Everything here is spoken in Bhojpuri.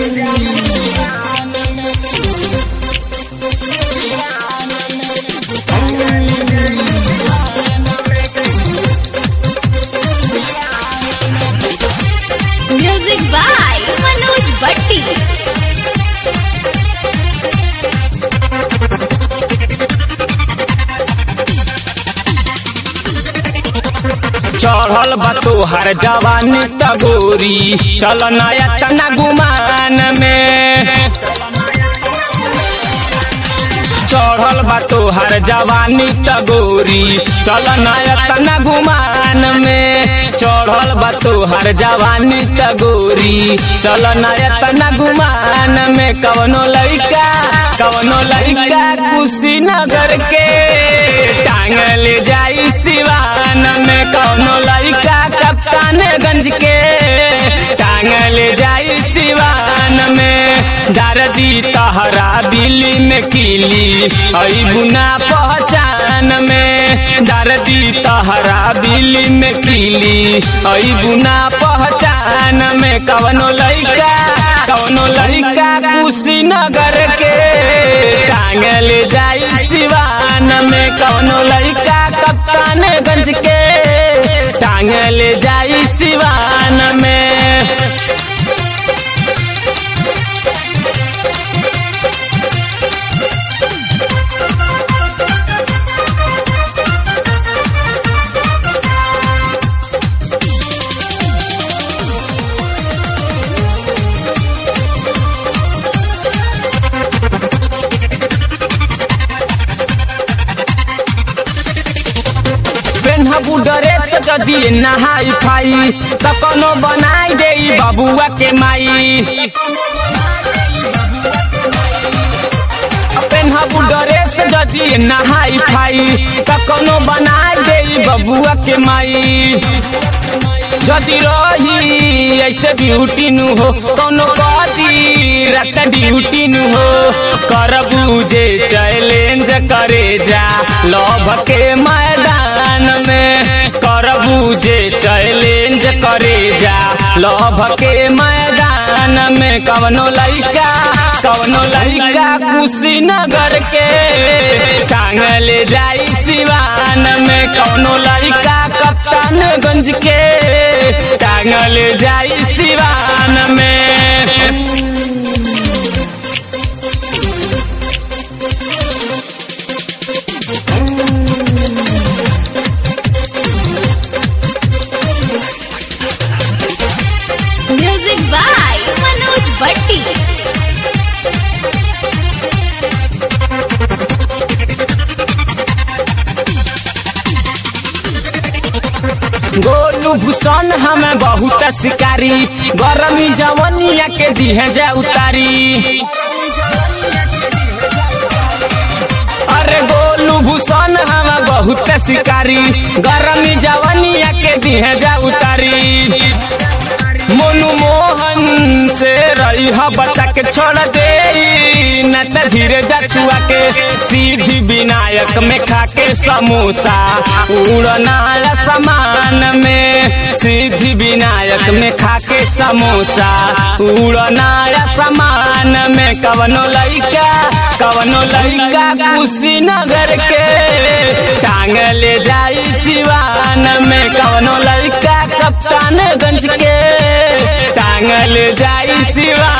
म्यूजिक बाय मनोज भट्टी चढ़ल बा तोहर जवानी टगोरी चल नया तना गुमान में चढ़ल बा तोहर जवानी टगोरी चल नया तना गुमान में चढ़ल बा तोहर जवानी टगोरी चल नया तना गुमान में कवनो लड़का कवनो लड़का कुशीनगर के टांगल जाई सिवान में कवनो लड़का कप्तानगंज के टांगल जाई सिवान में दारदी तहरा बिल्ली में किली आई गुना पहचान में दारदी तहरा बिल्ली में किली आई गुना पहचान में कवनो लड़का कवनो लड़का कुशीनगर के टांगल जाई सिवान में कवनो लड़का कप्तानगंज के टांगल जाई सिवान में पेन्हबू ड्रेस जदी नहाई फाई त कोनो बनाई दे बबुआ के माई पेन्हबू ड्रेस जदी नहाई फाई त कोनो बनाई दे बबुआ के माई जदि रही ऐसे ब्यूटी नु हो कोनो कदी रत ड्यूटी नु हो करबू जे चैलेंज करे जा लव के मैदान में करबू जे चैलेंज करे जा लव के मैदान में कवनो लड़का कवनो लड़का कुशीनगर के टांगल जाई सिवान में कवनो लड़का कप्तानगंज के टांगल जाई सिवान में म्यूजिक बाय मनोज भट्टी गोलू भूषण हमें बहुत शिकारी गरमी जवनिया के दिहे जा उतारी अरे गोलू भूषण हमें बहुत शिकारी गरमी जवनिया के दिहे जा उतारी मोनू मोहन से रही ह बचा के छोड़ दे न त धीरे जा छुआ के सीधी विनायक में खा के समोसा उड़ना समान में सीधी विनायक में खा के समोसा उड़ना समान में कवनो लड़का कवनो लड़का कुशीनगर के टांगल जाई सिवान में कवनो लड़का कप्तानगंज के टांगल जाई सिवान